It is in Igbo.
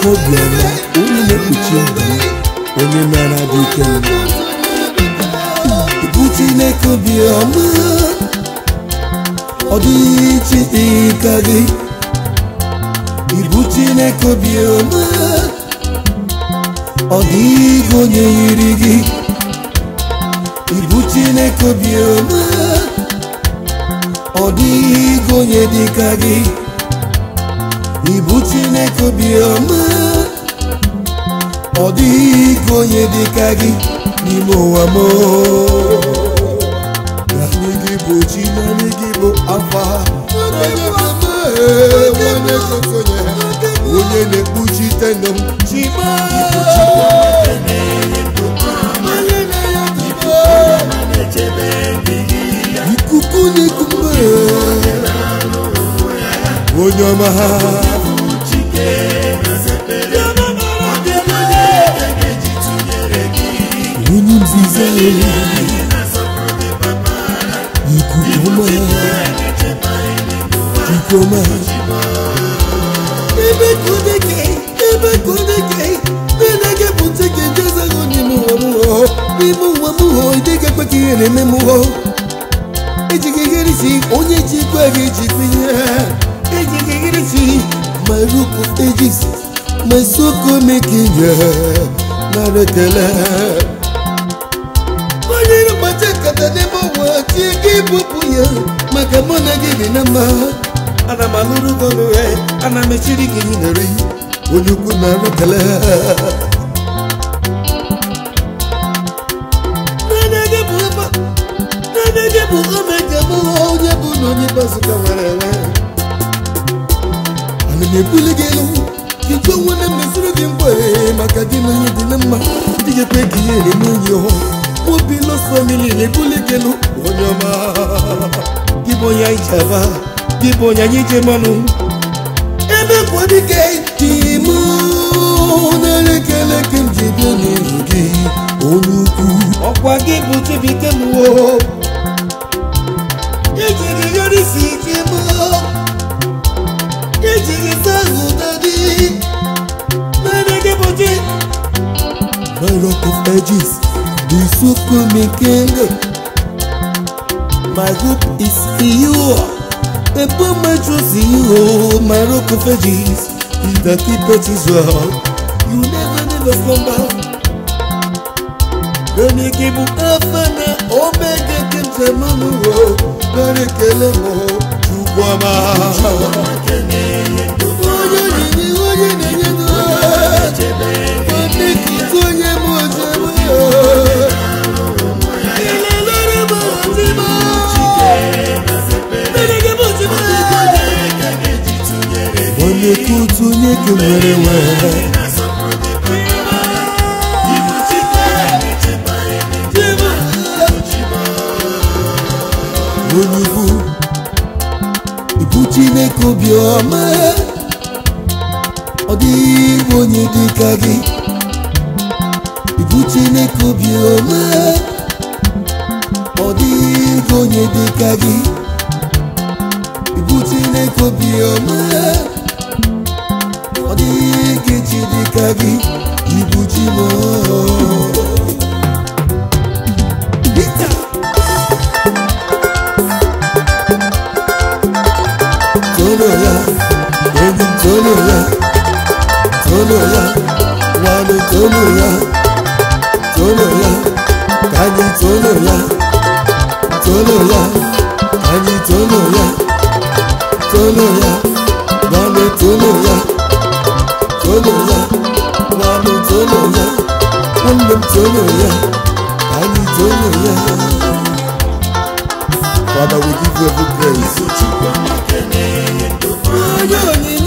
Chineke obiọma onye na-ekpuchi ndụ m onye mara dị ike m bụ Chineke obiọma ọ dịghị chi dịka gị ịbụ Chineke obiọma ọ dịghị onye yiri gị ịbụ Chineke obiọma ọ dịghị onye dịka gị ịbụ Chineke obiọma ọ dịghị onye dịka gị n'ime ụwa m naanị gị bụ chi naanị gị bụ afa onye na-ekpuchite ndụ m chima ikuku na-eku mgbe onye ọma ha onye nzizi ikuku ọma ikuku ọma ebe kudeke ebe kudeke nenege bụ ntị ka ejezaghị n'ime ụwa m hụ n'ime ụwa m hụ ịdịga ekwe ka ihe na-eme m hụ ejighị iherisi onye ji ikwe gị ji pinye ejighị iherisi my rook of ages my soko mekinye nara ekele onye na-agbacha nkata n'ebe ụwa chi gị bụpụ ya maka mụ na gị dị na mma ana m alụrụ gị ọrụ ya ana m echiri gị nyere onye ukwu nara ekele Nane gị bụ ebe nane gị bụ omega m onye bụ na onye bazụka nwere enwe ana m ebuli gị elu ike onwe na mmeziri gị mgbe maka gị na onye dị na mma dị ga-ekwe ka ihe eme onye ọhụụ obi los famili na-ebuli gị elu onye ọma gị bụ onye anyị ji aba gị bụ onye anyị ji mmanụ ebe kwadike dị m na-elekere ka m ji bịa n'ihu gị onye ukwu ọkwa gị bụ chibike m wo ejiri yorisi ike m ejiri sahụ dadi naanị gị bụ chi my rock of ages the supreme king my hope is in you I put my trust in you my rock of ages is the keeper Israel you never never slumber Naanị gị bụ alfa na omega nke njem m wo nara ekele m chukwu ọma onye na-enye onye na-enye ndụ onye kụzi onye m ozebe ilelere m ozime Naanị gị bụ ozime onye kụzi onye ka nwere nwere onye ukwu ibu chineke obiọma ọ dịghị onye dịka gị ibu chineke obiọma ọ dịghị onye dịka gị ibu chineke obiọma ọ dịghị chi dịka gị ibu chi m Peter tono ya enyi m tono ya tono ya nwanne tono ya tono ya ka anyị tono ya tono ya ka anyị tono ya tono ya nwanne tono ya tono ya nwanne tono ya nwanne m tono ya ka anyị tono ya Father, we give you every praise. Onye onyinye